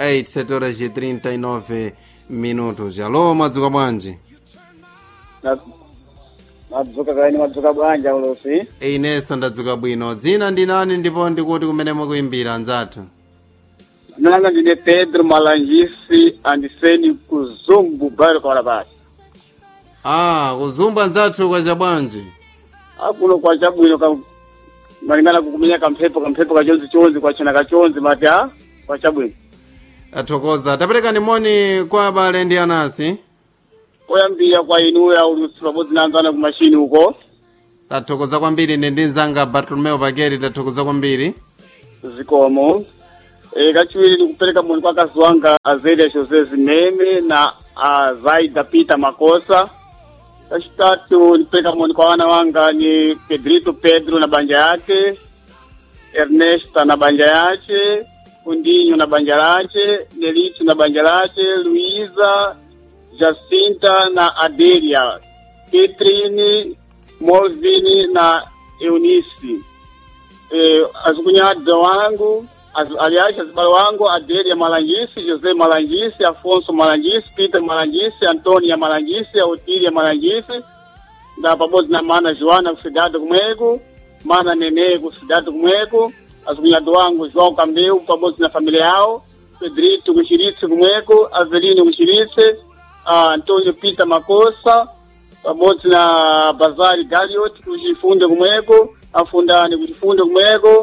8 7 horas e 39 minutos alo mwadzuka bwanji madzuka kaini madzuka bwanja ulosi inenso ndadzuka bwino dzina ndi nani ndipo ndikuti kumene mukuimbira anzathu nanga ndine pedro malangisi andiseni kuzumbu bairo kawarabasi ah kuzumbu anzathu kwacha bwanji akuno kwa chabwino ka malingana kukumenya kamphepo kamphepo kachonzi chonzi kwachena kachonzi mati a kwa chabwino athokoza taperekani moni kwa abale ndi anasi oyambira kwa inuya ulusi pabodzi na anzana kumashini uko tathokoza kwambiri ine ndi mzanga bartolomeo pakeri tathokoza kwambiri zikomo e, kachiwiri ndikupereka moni kwa kazi wanga azelia jose zimene na azaida peter makosa kachitatu ndipereka moni kwa wana wanga ni pedrito pedro na banja yake ernesta na banja yake kundinho na banja lake nelito na banja lake luiza jacinta na adelia petrini molvini na eunice eh, azukunyada wangu az, aliacha zibalo wangu Adelia Malangisi, Jose Malangisi, Afonso Malangisi, Peter Malangisi, Antonia Malangisi, Otilia Malangisi na pabodzi na mana Joana kusidado kumweko mana Nene kusidado kumweko azukunyada wangu João Cambeu pabodzi na familia yao Pedrito kuchiritse kumweko Avelino kuchiritse uh, Antonio Peter Makosa pabodzi na Bazari Galiot kuchifunde kumweko afundani kuchifunde kumweko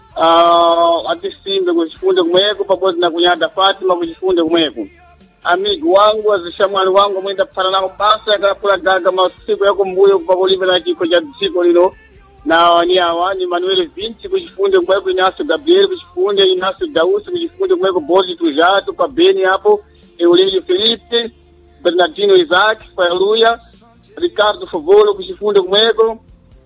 uh, atisimbe kuchifunde kumweko pabodzi na kunyada Fatima kuchifunde kumweko amigo wangu azishamwali wangu mwenda kupfana nako basa yakalapula gaga masiku yako mbuyo pakulive na chiko cha dziko lino na ni awa ni Manuel Vinci kuchifunde kumweko Inacio Gabriel kuchifunde Inacio Dausi kuchifunde kumweko Bozi Tujato kwa Beni hapo Eulélio Felipe Bernardino Isaac kwa Luya Ricardo Favolo kuchifunde kumweko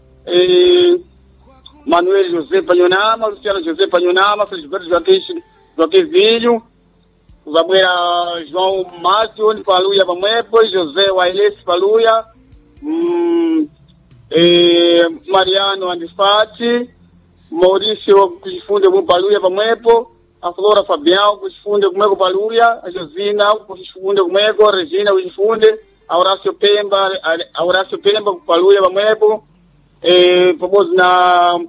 eh, Manuel José Panhonama, Luciano José Panhonama, Felisberto Joaquim, Joaquim Vinho, zabwera João Márcio Paluya pamwepo, José Wailesi Paluya, mm, eh, Mariano Andifati, Maurício kuchifunde mu Paluya pamwepo, a Flora Fabião kuchifunde kumweko Paluya, a Josina kuchifunde kumweko, a Regina kuchifunde, a Horácio Pemba, a Horácio Pemba Paluya pamwepo, eh, pabodzi na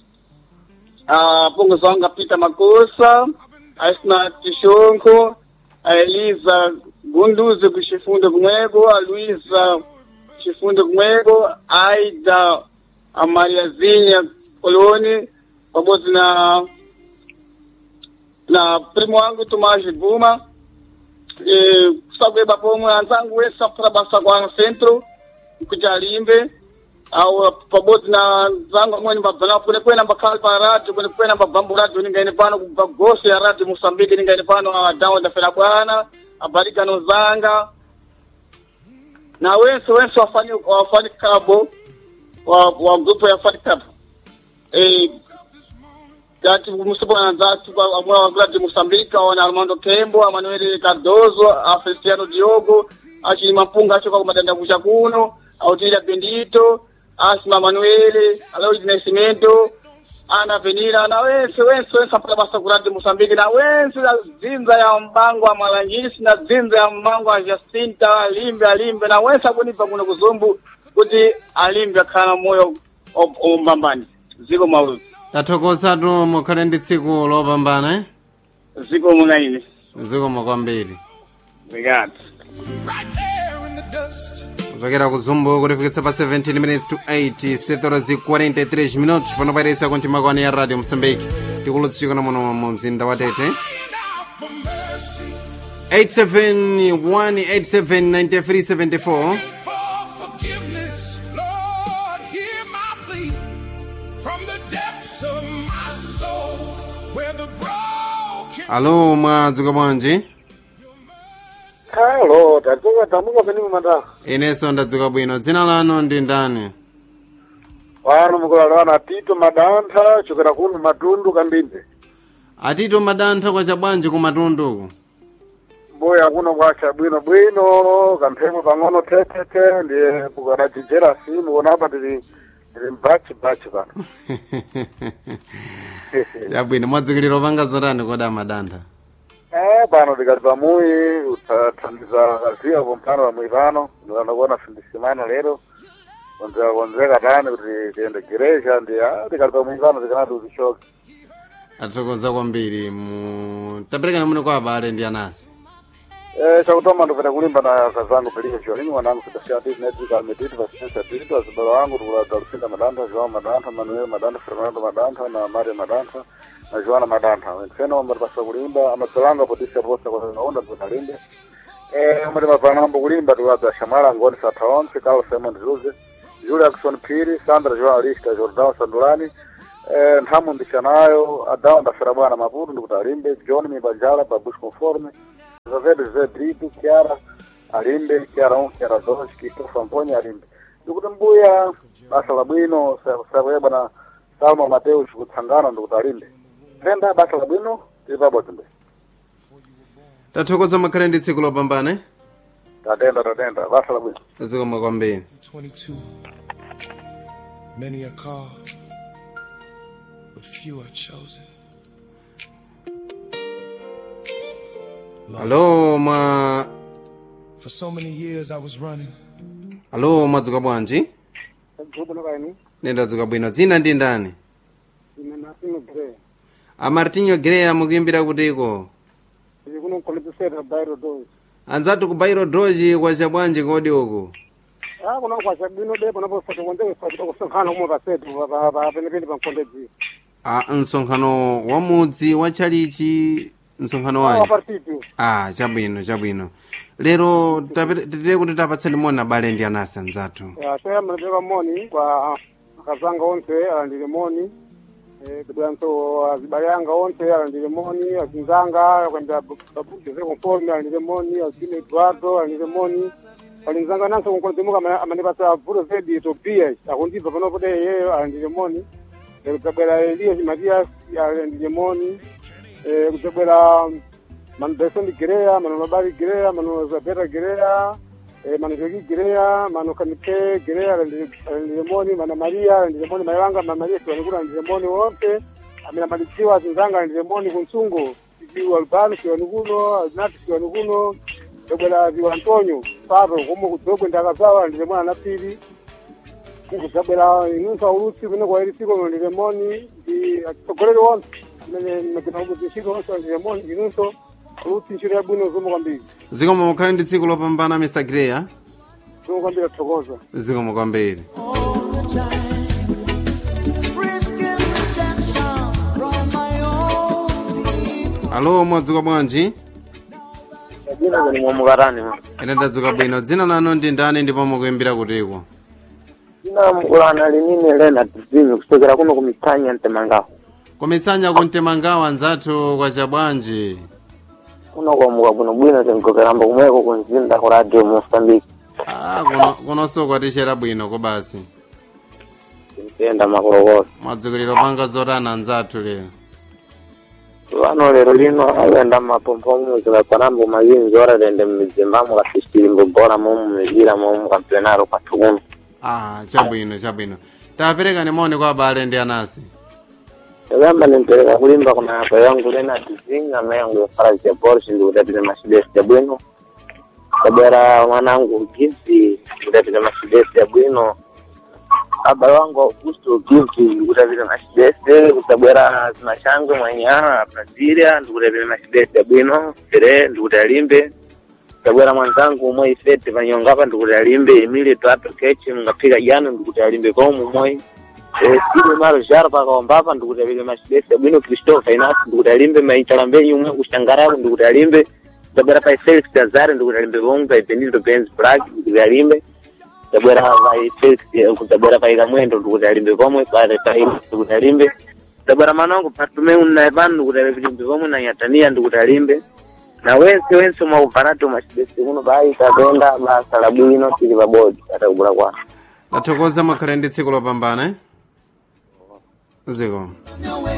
a pongozi wangu apita makosa asina tishonko a eliza gunduze kuchifunde kumweko a luisa chifunde kumweko aida a mariazinha koloni pabodzi na na primo wangu tomaji buma e, kusabweba pomwe anzangu wese apfuna basa kwa centro kuti alimbe au pabodzi na zangu amweni mbabvana kune kwena mbakhali pa radio kune kwena mbabvambo radio ningaine pano kubva gosi ya radio Mozambique ningaine pano adawo ndafera bwana abarikano zanga na wense wense wafani wafani kabo wa wa grupo ya fani kabo eh kati musibwana nzatu amwe wa radio Mozambique wana Armando Kembo Manuel Cardozo a Feliciano Diogo achili mapunga acho kwa madanda kucha kuno autilia Bendito Asma Manuele, Alois Nascimento, Ana Venira, na wense wense wense apata basa kuradi Mosambiki na wense na zinza ya mbango wa Malangisi na zinza ya mbango wa Jacinta alimbe alimbe na wense akunipa kuno kuzumbu kuti alimbe akhala moyo ombambani ziko mauluzi tathokozatu mukhale ndi tsiku lopambana eh? ziko munaine zikomo kwambiri obrigado right there in the dust. kuchokera kuzumbu kutifikitsa pa 17 minutes to 8 setorazi 43 minutos panopairisa kuntimakwane ya radio mosambiki tikulutsika muno mu mzinda wa tete Crying out for mercy, 871879374 for forgiveness. Lord, hear my plea from the depths of my soul, where the broken alo mwadzuka bwanji Hello, tatuka tamuka peni mumanda. inenso ndadzuka bwino dzina lanu ndi ndani Wano mukulalwana Tito Madantha, chokera kuno matundu kambinde. atito madantha kwacha bwanji kumatunduku Mboya kuno kwacha bwino bwino, kamphepo pang'ono tetete, ndiye kukanachijera simu, kuona hapa tili tili mbachi bachi pano. yabwino mwadzukilira opanga zotani koda madantha Eh, Ah, pano tikati pamuyi utathandiza kaziwa kumpano pamuyi pano ndikanakuona findisimano lero konzeka konzeka tani kuti tiende gereja ndi ah, tikati pamuyi pano tikanati utishoke athokoza kwambiri mu taperekani muno kwa abale ndi anasi Eh, chakutoma ndikupita kulimba na kazangu pelike chiolingi mwanangu sidasiya titi netika metiti pasisensa titi azibalo wangu tikulaga lusinda madantha joao madantha manuel madantha fernando madantha na maria madantha na joana madantha wentseno matipasa kulimba amatsolanga potisa posa kwaona tikunalimbe eh mati mapanambo kulimba tikulaga shamala ngoni satha onse carlos simon zuze julia ackson phiri sandra joao alista jordao sandulani eh nthamu ndixanayo adawu ndafera bwana maputo ndikuti alimbe john mibanjala babush conforme Zazede Zé Brito, Chiara Alimbe, Chiara 1, Chiara 2, Christopher Amponha Alimbe. Ndikuti mbuya basa la bwino sakuye bwana Salma Mateus kutsangana ndikuti alimbe. Tenda basa la bwino tili pabodzi mbe. tathokoza makhale ndi tsiku lopambana Tatenda tatenda basa la bwino. zikomo kwambiri 22. Many are called, but few are chosen. alo mwa For so many years I was running, alo mwadzuka bwanji Kubuno kaini, ndadzuka bwino dzina ndi ndani ine nasino gre. amartinho greya mukuimbira kutiko Ili kuno kolipesera bairo dozi. anzatu ku bairo doji kwacha bwanji kodi uku Ah, kuna kwa sabino de kuna po foto konde kwa foto kusonkhana kumwe pasetu pa pa penepene pa nkondedzi. a msonkhano wa mudzi wa chalichi msonkhano Ah, wanji partitu. ah chabwino chabwino lero tapite- titire kuti tapatseni moni abale ndi anasi anzathu Ya, sasa mnapeka moni kwa akazanga onse alandile moni. Eh, kudwanso azibayanga onse alandile moni, azinzanga kwenda babuke ze conforme alandile moni, azine Eduardo alandile moni. Alinzanga nanso kunkonzimuka amanipasa vuto zedi Tobias, akundipa pano pode yeye alandile moni. Eh, kutabwera Elias Matias alandile moni. Eh, kutabwera mano Besoni Girea, mano Mabari Girea, mano Zabeta Girea, eh, mano Jogi Girea, mano Kanike Girea, Lemoni, mano Maria, Lemoni Mayanga, mano Maria Kiwanikula, Lemoni wote, amina maliziwa zinzanga Lemoni kunsungo, Kiwa Albano Kiwanikuno, Aznati Kiwanikuno, Dobela Ziwa Antonio, Paro, Kumu Kutogwe Ndakazawa, Lemoni Anapili, kutabwera inunsa ulusi kuno kwa erisiko Lemoni, ndi atogolere wonse, mene mekina ubu zishiko wonse Lemoni, inunso, ulusi nshiro ya bwino zumu kwambiri. zikomo mukhale ndi tsiku lopambana mr greya Zumu kwambiri athokoza. zikomo kwambiri all the time. Risking rejection from my own people. alo mwadzuka bwanji Jina kuni mwamukarani ma. ine ndadzuka bwino dzina lanu ndi ndani ndipo mukuimbira kutiko Jina mkulana linini lena tizimi kusokera kuno kumitanya ntemangaho. kometsanya kuntemangawa anzathu kwacha bwanji Kuno kwamuka kuno bwino tinkokeramba kumweko kunzinda ku radio Mozambique. ah kuno kunonso kwatishera bwino kobasi Tintenda makorokoro. mwadzukiliro panga zotana anzathu lero Vano lero lino ayenda mapompo muzika panambo mayinzi ora tende mmizimbamo kasisitilimbo bora momu mizira momu kampionaro kwatukuno. ah chabwino chabwino taperekani moni kwa abale ndi anasi Yagamba nimpereka kulimba kuna yapa yangu lena tizinga na yangu yofaraji ya Porsche ndi kutatile mashidesi ya bwino. Kabera mwanangu Gimsi kutatile mashidesi ya bwino. Baba wangu Augusto Gimsi kutatile mashidesi kutabwera zimashangwe mwanyana Brasilia ndikutatile mashidesi ya bwino. Tere ndikutalimbe. Kabwera mwanzangu umwe ifete vanyongapa ndikutalimbe Emile Twato Kechi mngapika jana ndikutalimbe komu umwe. Eh, sile maro jara pakaombapa ndikutabile machibese bwino Christopher Inas ndikutalimbe maitalambenyi umwe kushangarapo ndikutalimbe tabwera pa Felix Tazare ndikutalimbe bomwe pa Benito Benz Black ndikutalimbe tabwera pa Felix kutabwera pa Ikamwendo ndikutalimbe bomwe pa pa ndikutalimbe tabwera manangu patume unna pano ndikutalimbe bomwe na Yatania ndikutalimbe na wense wense mwauparato machibese kuno bai tapenda basa la bwino tili pabodi atakubula kwa tathokoza makhale ndi tsiku lopambana eh? zikomo No way